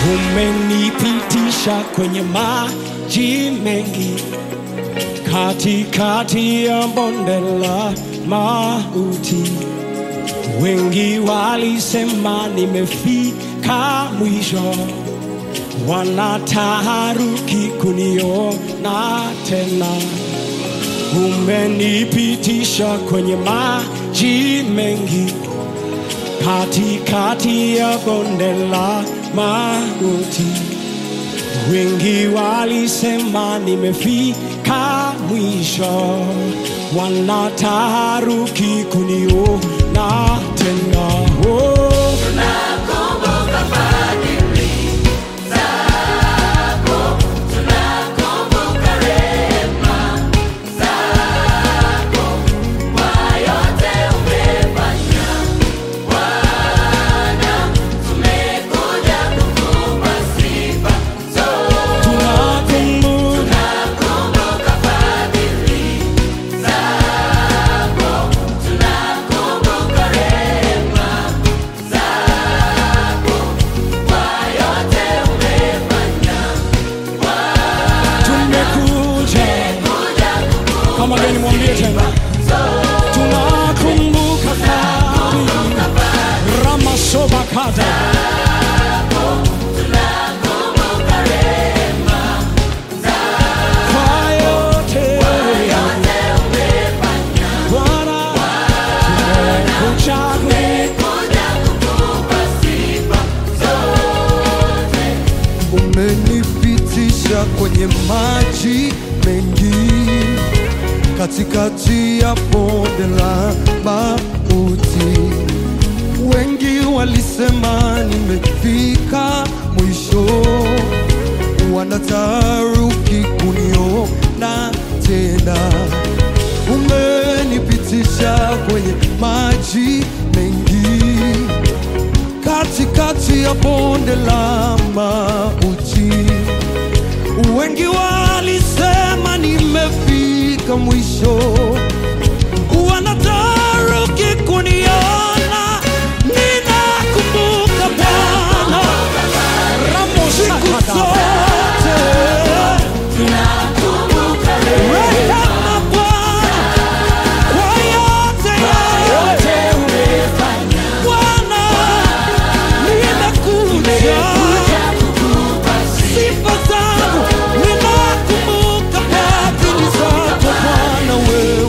umenipitisha kwenye maji mengi, katikati ya bonde la mauti. Wengi walisema nimefika mwisho, wanataharuki kuniona tena. Umenipitisha kwenye maji mengi, katikati ya bonde la mauti. Wengi walisema nimefika mwisho, wanataharuki kuniona tena. Oh. tunakumbuka tumekuja kama gani mwambie tena tunakumbuka fadhili ramasobakada kwa yote Bwana tumekuja umenipitisha kwenye maji mengi katikati ya bonde la mauti. Wengi walisema nimefika mwisho, wanataruki kuniona tena. Umenipitisha kwenye maji mengi katikati ya bonde la mauti. Wengi walisema nimefika mwisho, wanataruki kuniona. Ninakumbuka Bwana siku zote, rehema Bwana kwa yote yote Bwana nimekuja sifa zangu ninakumbuka fadhili zako Bwana wewe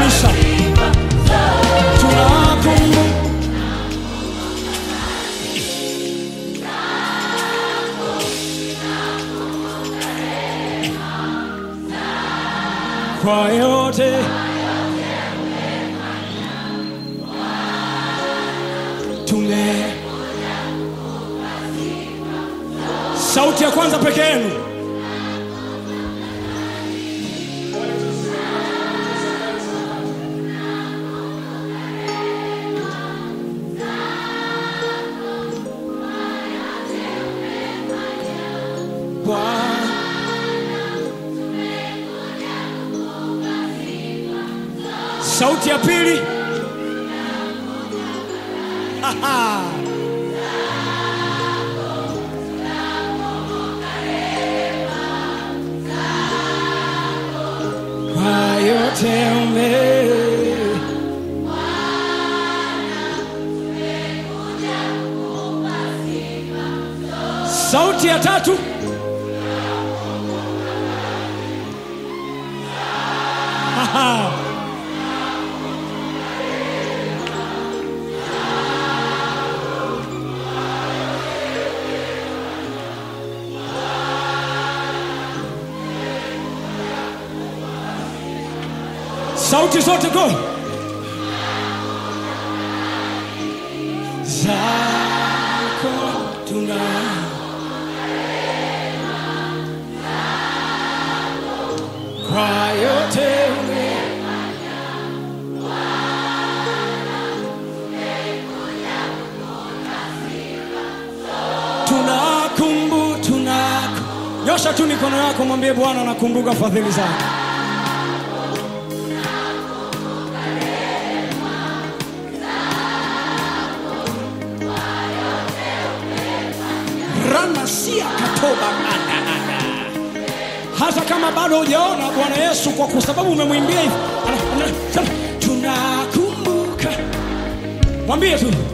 kanisa tunakumbuka kwa yote tume sauti ya kwanza peke yenu Bwana sauti ya pili Aha. kwa yote ume sauti ya tatu Aha. sauti zote go zako tuna kwa yote ume- tunakumbu tunaku nyosha tu mikono yako mwambie bwana nakumbuka fadhili zako ranasia katoba ananana. hata kama bado hujaona bwana yesu kwa kwa sababu umemwimbia hivi ana- ana- tunakumbuka mwambie tu